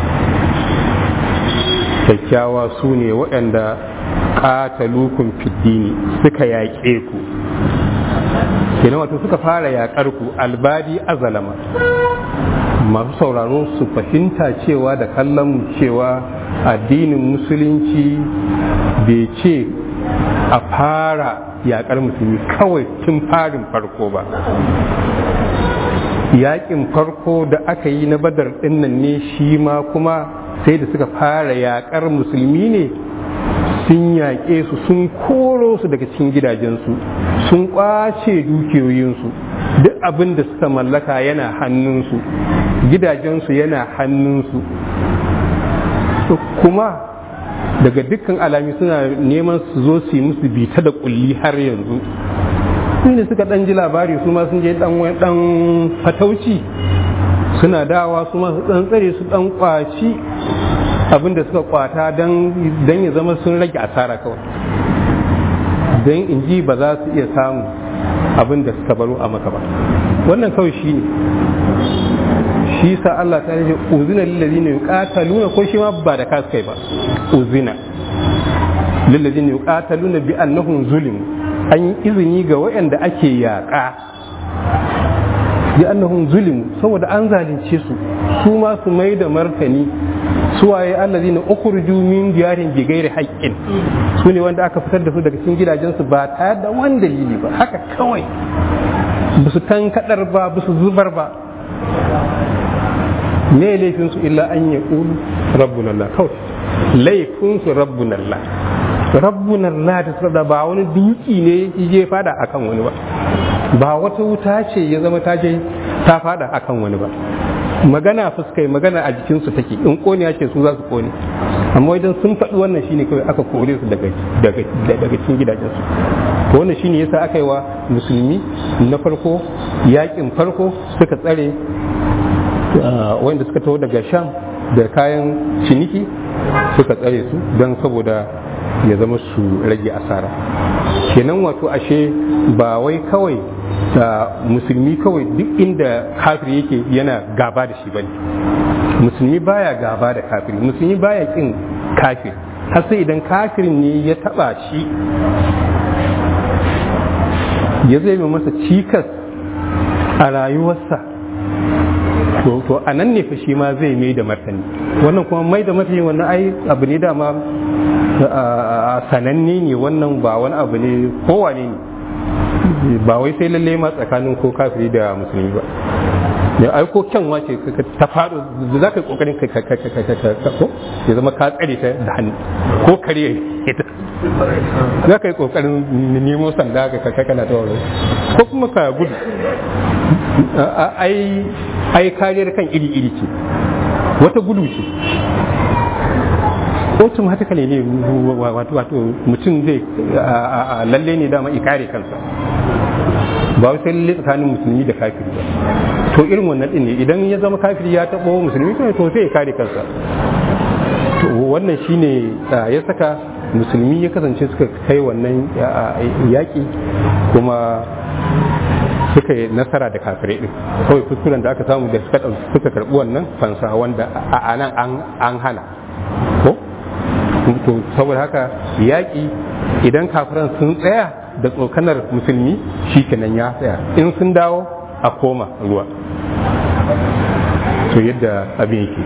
kyakkyawa su ne waɗanda ƙatalukun fiddini suka yaƙe ku kenan wato suka fara yaƙar ku albadi azalama masu sauraro su fahimta cewa da kallon cewa addinin musulunci bai ce a fara yaƙar musulmi kawai tun farin farko ba yaƙin farko da aka yi na badar ɗinnan ne shi ma kuma sai da suka fara yaƙar musulmi ne sun yaƙe su sun koro su daga cikin gidajensu sun ƙwace dukiyoyinsu duk abin da suka mallaka yana hannunsu gidajensu yana hannunsu kuma daga dukkan alami suna neman su zo su yi musu bita da kulli har yanzu ne suka dan ji labari su ma sun je dan dan fatauci suna dawa su ma su dan tsare su dan kwaci abin da suka kwata dan dan ya zama sun rage asara kawai dan in ji ba za su iya samu abin da suka baro a maka ba wannan kawai shine shi sa Allah ta ce uzina lillazina yuqataluna ko shi ma ba da kasu kai ba uzina lillazina yuqataluna bi annahum zulim an yi izini ga waɗanda ake yaƙa bi annahum zulim saboda an zalunce su su ma su mai da martani su waye allazina ukhruju min diyarin bi ghairi haqqin su ne wanda aka fitar da su daga cikin gidajensu ba tare da wani dalili ba haka kawai ba su tankadar ba ba su zubar ba me laifinsu illa an ya ƙulu rabbun Allah kawai laifinsu rabbun Allah rabbun Allah ta tsada ba wani dutsi ne je fada akan wani ba ba wata wuta ce ya zama ta je ta fada akan wani ba magana fuskai magana a jikinsu take in kone ce su za su kone amma idan sun faɗi wannan shine kawai aka kore su daga daga cikin gidajensu to wannan shine yasa aka yi wa musulmi na farko yakin farko suka tsare wanda suka taho daga sham da kayan ciniki suka tsare su don saboda ya zama su rage asara kenan wato ashe ba wai kawai da musulmi kawai duk inda kafir yake yana gaba da shi bane musulmi baya gaba da kafiri musulmi baya kin kafir har sai idan kafirin ne ya taba shi ya zai masa cikas a rayuwarsa to a nan ne fa shi ma zai mai da martani wannan kuma mai da martani wannan ai abu ne dama sananne ne wannan ba wani abu ne kowane ne ba wai sai lalle ma tsakanin ko kafiri da musulmi ba da ai ko kyanwa ce ta faɗo da za ka yi ƙoƙarin ka ko ya zama ka tsare ta da hannu ko kare ita za ka yi ƙoƙarin nemo sanda ka kana ta wuri ko kuma ka gudu ai kariyar kan iri-iri ce wata gudu ce automatically ne wato mutum zai lalle ne dama ikare kansa ba wai sai lalle tsakanin musulmi da kafiri ba to irin wannan din ne idan ya zama kafiri ya taɓo musulmi to sai ya kare kansa to wannan shine ya saka musulmi ya kasance suka kai wannan yaƙi kuma suka yi nasara da kafirai din kawai kuskuren da aka samu da suka suka karɓi wannan fansa wanda a nan an hana ko to saboda haka yaƙi idan kafiran sun tsaya da tsokanar musulmi shi kenan ya tsaya in sun dawo a koma ruwa to yadda abin yake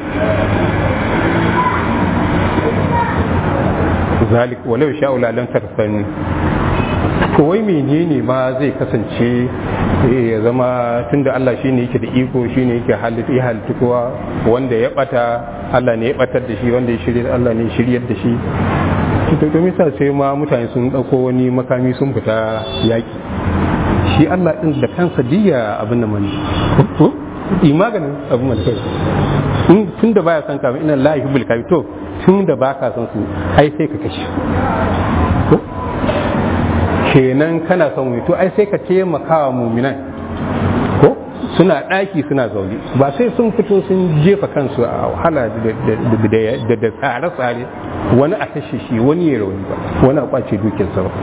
zalik walau sha'ula lam tarsani to wai menene ma zai kasance ya zama tunda Allah shine yake da iko shine yake halitta ya halitta kowa wanda ya bata Allah ne ya batar da shi wanda ya shirya Allah ne ya shiryar da shi to to misa sai ma mutane sun dauko wani makami sun fita yaki shi Allah din da kansa diya abin nan mani to yi maganin abin man kai in tun da baya san ka ina la yuhibbul kafir to tun da baka san su ai sai ka kashe kenan kana son mu to ai sai ka taimaka wa muminan ko suna ɗaki suna zaune ba sai sun fito sun jefa kansu a wahala da tsare-tsare wani a kashe shi wani ya rauni ba wani a kwace dukiyarsa ba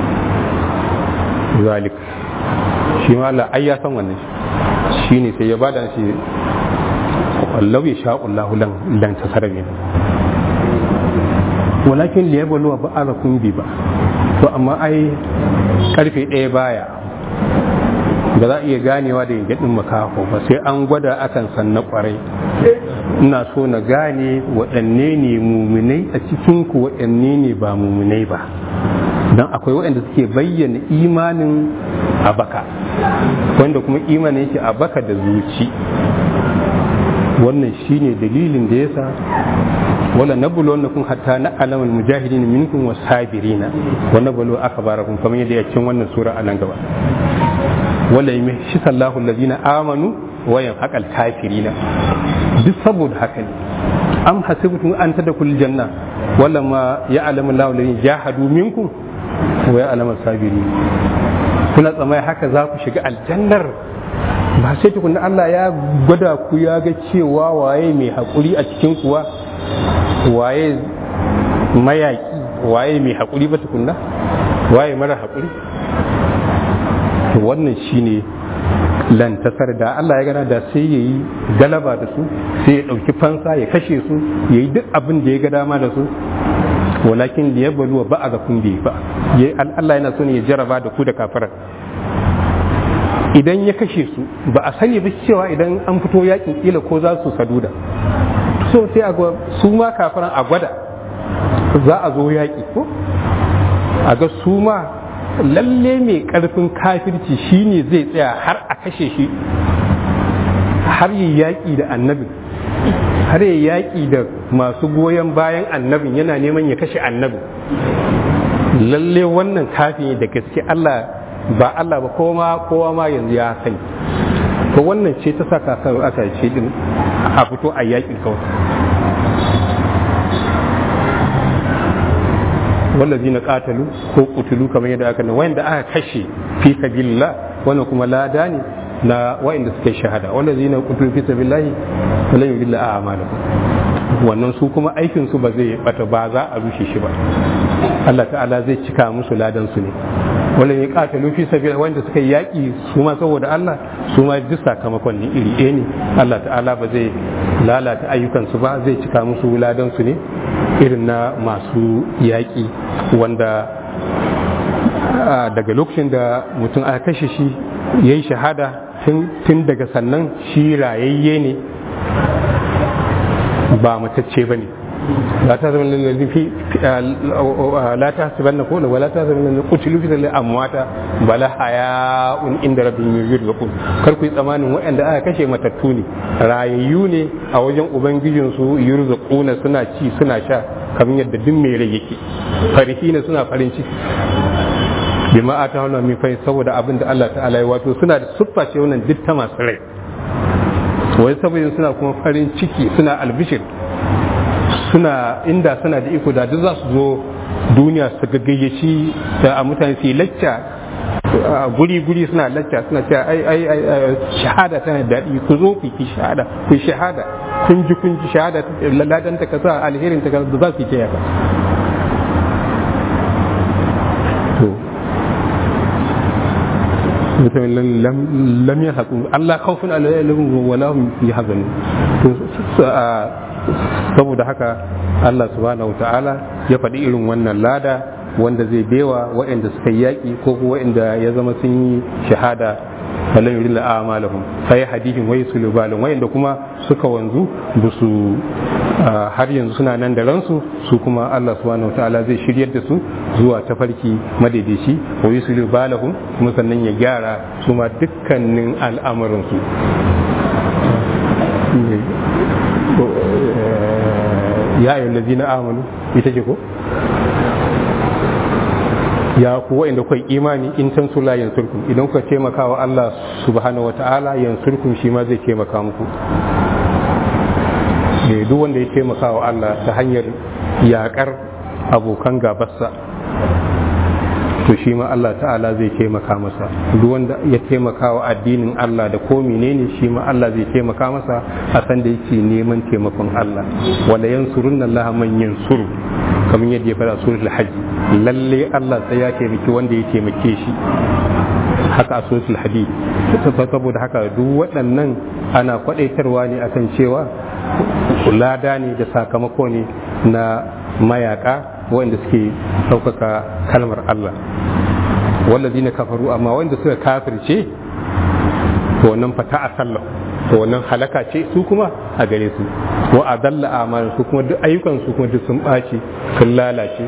zalik shi ma Allah ai ya san wannan shi ne sai ya bada shi wallau ya sha Allah lan tasara ne walakin liyabluwa ba'alakum bi ba to amma ai karfe ɗaya baya ba za a iya ganewa da yangadin makaho ba sai an gwada akan san na kwarai ina so na gane waɗanne ne muminai a cikin ku waɗanne ne ba muminai ba don akwai waɗanda suke bayyana imanin a baka wanda kuma imanin yake a baka da zuci wannan shine dalilin da yasa wala nabulu wannakum hatta na'lamu al-mujahidin minkum was-sabirina wa nabulu akbarakum kamar yadda ya cikin wannan sura a nan gaba wala yamshi sallahu allazina amanu wa yanhaqal kafirina duk saboda haka ne am hasibtum an tadkhul janna wala ma ya'lamu Allahu allazina jahadu minkum wa ya'lamu as-sabirin kuna tsamai haka za ku shiga aljannar ba sai tukunna Allah ya gwada ku ya ga cewa waye mai haƙuri a cikin kuwa waye mayaƙi waye mai haƙuri ba tukunna waye mara haƙuri to wannan shine lantasar da Allah ya gana da sai ya yi galaba da su sai ya ɗauki fansa ya kashe su ya yi duk abin da ya ga dama da su walakin da ya baluwa ba a ga kun bai ba Allah yana so ne ya jaraba da ku da kafirar idan ya kashe su ba a sani ba cewa idan an fito yakin kila ko za su saduda so sai a su ma kafiran a gwada za a zo yaƙi ko a ga su ma lalle mai ƙarfin kafirci shine zai tsaya har a kashe shi har yi yaƙi da annabin har yi yaƙi da masu goyon bayan annabin yana neman ya kashe annabin lalle wannan kafin da gaske Allah ba Allah ba kowa kowa ma yanzu ya sani to wannan ce ta saka kan aka ce din a fito a yaƙi kawai wallazi na katalu ko kutulu kamar yadda aka wanda aka kashe fi sabilillah wannan kuma lada ne na wa'inda suka shahada wallazi na kutulu fi sabilillah falan yudilla a'malahum wannan su kuma aikin su ba zai bata ba za a rushe shi ba Allah ta'ala zai cika musu ladan su ne wanda ya katalu fi sabil wanda suka yi yaƙi su ma saboda Allah su ma duk sakamakon ne iri ɗaya ne Allah ta'ala ba zai lalata ayyukansu ba zai cika musu ladan su ne irin na masu yaƙi wanda daga lokacin da mutum aka kashe shi ya yi shahada tun daga sannan shi rayayye ne ba matacce ba ne لا تحسبن الذي في لا تحسبن كون ولا تحسبن الذي قتلوا في سبيل امواتا بل حياء عند ربهم يرزقون kar ku yi tsamanin waɗanda aka kashe matattu ne rayayyu ne a wajen ubangijin su yurzaquna suna ci suna sha kamar yadda duk mai rai yake farihina suna farin ciki bima ata wannan min fa saboda abin da Allah ta'ala ya wato suna da siffa ce wannan duk ta masu rai wai saboda suna kuma farin ciki suna albishir suna inda suna da iko da duk za su zo duniya su gaggayaci a mutane su yi lacca guri-guri suna lacca suna cewa ai ai ai shahada tana daɗi ku zo ku ki shahada ku shahada kun ji kun ji shahada ladan ta kasa alherin ta kasa za su yi ta yaka to mutumin lam ya haƙu Allah kawfin alayyalin wala hum yahzanun to saboda haka Allah subhanahu ta'ala ya faɗi irin wannan lada wanda zai bewa waɗanda suka yi yaƙi ko waɗanda ya zama sun yi shahada falan yuri la amalahum sai hadihin wai sulubalin waɗanda kuma suka wanzu ba su har yanzu suna nan da ransu su kuma Allah subhanahu ta'ala zai shiryar da su zuwa tafarki madaidaici wa yusulu balahum kuma sannan ya gyara su ma dukkanin al'amuransu ya ayyul ladina amanu ita ce ko ya ku wa'inda kai imani in tan sula yansurkum idan kuka taimaka wa Allah subhanahu wata'ala yansurkum shi ma zai taimaka muku duk wanda ya taimaka wa Allah ta hanyar yakar abokan gabarsa to shi ma Allah ta'ala zai taimaka masa duk wanda ya taimaka wa addinin Allah da ko menene shi ma Allah zai taimaka masa a san da yake neman taimakon Allah wala yansurunna Allah man yansuru kamar yadda ya fara suratul hajj lalle Allah sai ya taimaki wanda ya taimake shi haka a suratul hadid saboda haka duk waɗannan ana kwadaitarwa ne akan cewa lada ne da sakamako ne na mayaka wanda suke ɗaukaka kalmar Allah wallazi na kafaru amma wanda suka kafirce to wannan fata a sallah to wannan halaka ce su kuma a gare su wa adalla amalan su kuma duk ayyukan su kuma duk sun ɓaci sun lalace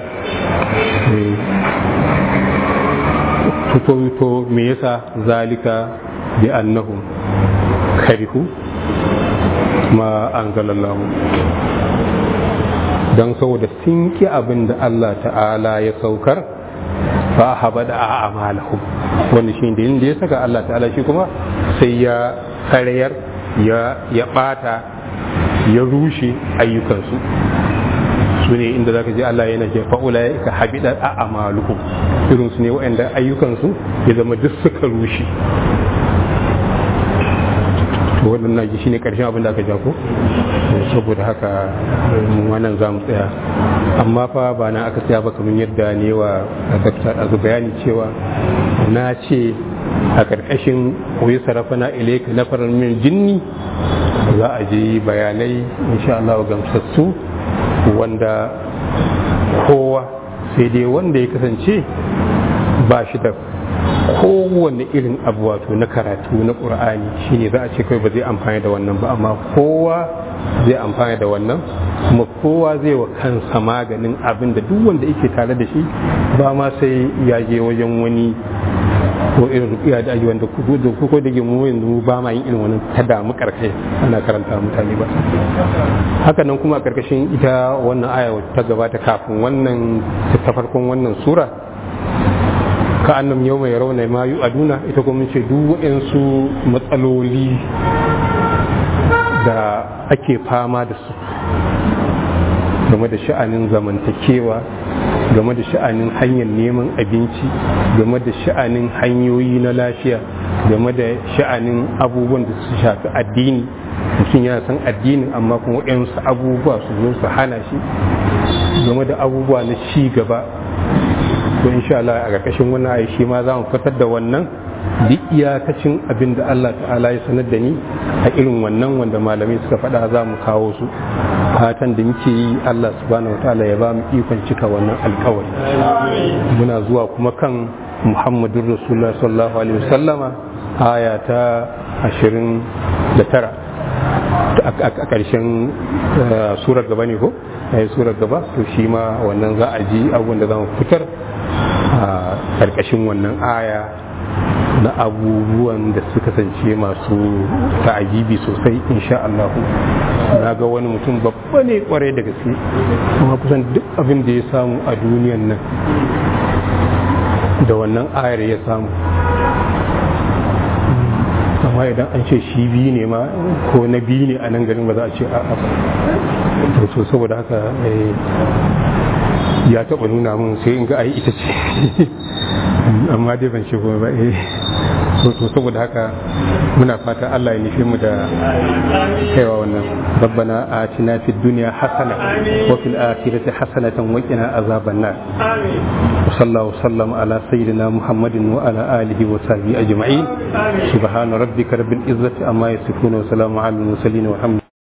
to to me yasa zalika bi annahum karihu ma anzalallahu don saboda sun ki abin da Allah ta'ala ya saukar fa haba da a'malahum wanda shi da inda ya saka Allah ta'ala shi kuma sai ya karayar ya ya bata ya rushe ayyukansu su ne inda zaka ji Allah yana ce fa'ula ka habida a'maluhum irin su ne waɗanda ayyukansu ya zama duk suka rushe to waɗannan ji shine ƙarshen abin da aka ja ko saboda haka mu wannan za mu tsaya amma fa ba na aka tsaya ba kamar yadda ne wa dakta a bayani cewa na ce a ƙarƙashin koyi sarrafa na ilaika na farar min jinni za a je bayanai insha Allah gamsassu wanda kowa sai dai wanda ya kasance ba shi da kowane irin abu wato na karatu na ƙur'ani shine za a ce kai ba zai amfani da wannan ba amma kowa zai amfani da wannan kuma kowa zai wa kansa maganin abin da duk wanda yake tare da shi ba ma sai ya je wajen wani ko irin rukiya da ake wanda ku da ku da mu yanzu ba ma yin irin wannan ta damu karkai ana karanta mutane ba haka nan kuma a karkashin ita wannan aya ta gabata kafin wannan ta farkon wannan sura ka annam yau mai rauna ma yu aduna ita kuma ce duk waɗansu matsaloli da ake fama da su game da sha'anin zamantakewa game da sha'anin hanyar neman abinci game da sha'anin hanyoyi na lafiya game da sha'anin abubuwan da su shafi addini mutum yana san addinin amma kuma waɗansu abubuwa su zo su hana shi game da abubuwa na ci gaba to insha Allah a ƙarƙashin wannan ayi shi ma za mu fitar da wannan duk iyakacin abin da Allah ta'ala ya sanar da ni a irin wannan wanda malamai suka faɗa za mu kawo su fatan da muke yi Allah subhanahu wataala ya ba mu ikon cika wannan alkawari muna zuwa kuma kan Muhammadun Rasulullah sallallahu alaihi wasallama aya ta ashirin da tara a ƙarshen surar gaba ne ko a surar gaba to shi ma wannan za a ji abubuwan da za mu fitar a ƙarƙashin wannan aya na abubuwan da suka kasance masu ta'ajibi sosai insha Allah na ga wani mutum babba ne kwarai da gaske kuma kusan duk abin da ya samu a duniyan nan da wannan ayar ya samu amma idan an ce shi biyu ne ma ko na biyu ne a nan garin ba za a ce a'a ba to saboda haka ya taɓa nuna min sai in ga ai ita ce amma dai ban shigo ba eh to saboda haka muna fata Allah ya nufi mu da kaiwa wannan rabbana atina fid dunya hasana wa fil akhirati hasanatan wa qina azaban nar wa sallallahu sallam ala sayyidina muhammadin wa ala alihi wa sahbihi ajma'in subhana rabbika rabbil izzati amma yasifun wa salamun alal mursalin wa